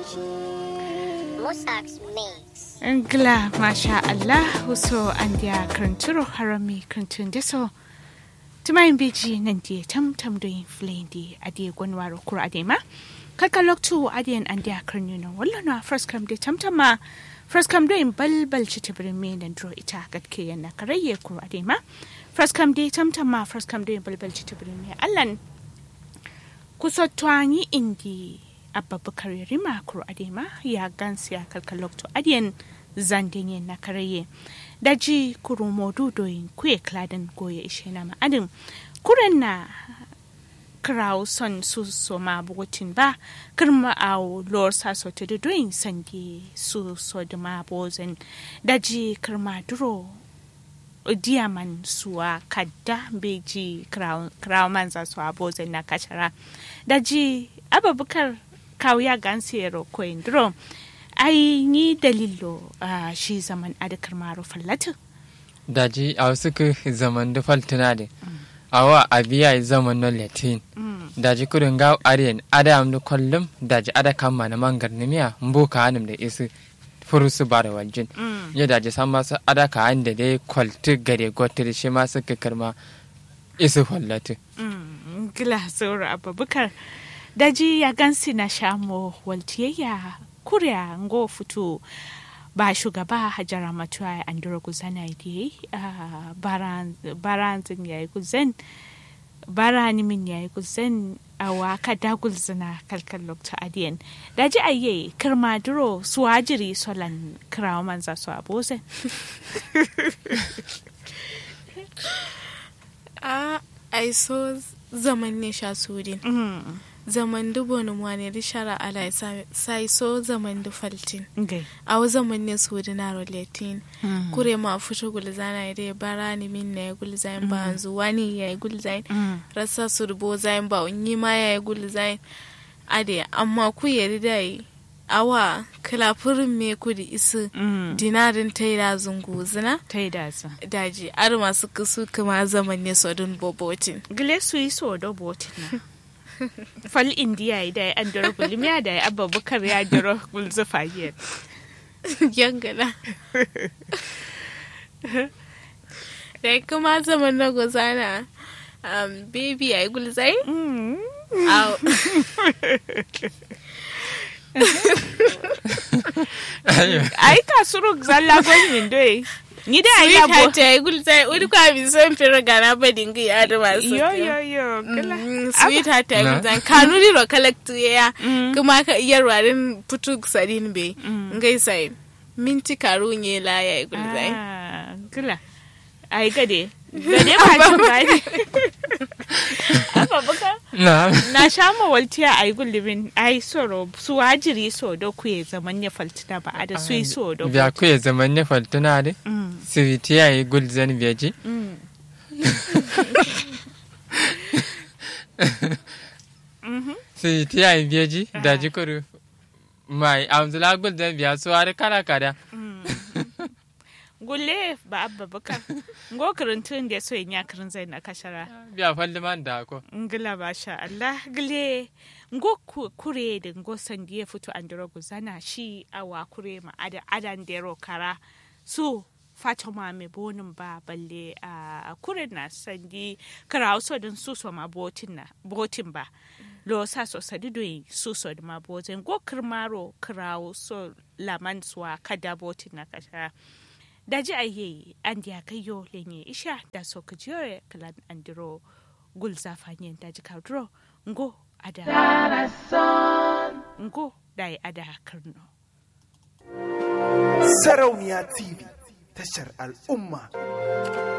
Musax Mix. Ngla masha Allah so an dia kranturo harami krantun deso. Tumayin biji nan dia tam tam doin flendi adi gwanwaro kura adema. Kaka loktu adiyan an dia kranyuno wala no first come de tam tam ma first come doin bal bal chitibirin me nan dro ita gatke yana karayye kura adema. First come de tam tam ma first come doin bal bal chitibirin me allan kusotwanyi indi ababakar rima kuro adema ya gansi ya kalkalokto adiyan zandenye na karaye daji kuro modu doyin kuye kladan goye ishe na ma'adin kuren na kraw son su so ma bugotin ba kirma a lor sa so te doyin sandi su so da ma bozen daji kirma duro diaman suwa kadda beji kraw manza su a bozen na kashara daji ababakar kawuya gansiyero koindro ai ni dalilo a shi zaman adakar maro fallatin daji a wasu ka zaman da faltuna da awa a biya zaman na latin daji kudin ga ariyan ada am da kullum daji ada kama na mangar na miya mboka hanum da isu furusu ba da waljin ya daji san masu ada ka an da dai kwalti gare gotir shi masu ka karma isu fallatin gila saura abubakar daji ya gansi na shamo waltiyayya kuriya ngo fito ba shugaba hajara matuwa an dura guzana da baranzin ya yi guzan barani min ya yi guzan a waka da gulzina kalkal lokta adiyan daji ayye kirma duro suwajiri solan kirawa manza su abozan a ai so zaman ne sha sudin zaman du bonu mwane di shara ala sai so zaman du faltin aw zaman ne sudi na roletin kure ma futo gulzana ide barani min ne gulzain ba anzu wani ya gulzain rasa surbo zain ba unyi ma ya gulzain ade amma ku yeri dai awa kalafurin me kudi isu dinarin taida zungu zina taida su daji ar masu kusu kuma zaman ne sodun bobotin gile su yi so do botin na fal indiya da ya andoro gulmiya da ya abubakar ya doro gulzufa yin yangana da kuma zaman na gozana um, baby ya yi gulzai Au. ai ka suru zalla gwanin doye ni da ai Sweet labo heart ya yi gulzai uri kwa bi son fira gana ba dinga ya da masu yo yo yo kala Mm, sweet heart ya Na. gulzai kanuri ro kalaktu ya kuma ka iya warin putu sadin be ngai sai minti karu nye la ya yi gulzai Ah, kala ai gade gade ba jin gani abubakar na na sha mawaltiya a yi gullumin ai soro su wajiri so da ku ya zaman ya faltina ba a da su yi so da biya ku ya zaman ne faltuna da Mm, siviti ya yi gulzan biyaji mm. siviti ya yi biyaji daji kuru mai amzula gulzan biya su har kara kada gulle ba abba baka ngo kirintun da so yin yakirin zai na kashara biya falliman da ko ngila ba sha Allah gile ngo ku- kure da ngo sandi ya fito an dira guzana shi awa kure ma ada adan dero kara su Fatima mai bonin ba balle a kure na sandi kara so din su so ma botin na botin ba lo sa so sadi doyi su so da ma botin go kirmaro kirawo so laman suwa kada botin na kashara daji aye an diya kayo lenye isha da so ka jere kalan andiro gul zafanyen daji kadro ngo ada ngo dai ada karno Sarauniya TV tashar al'umma.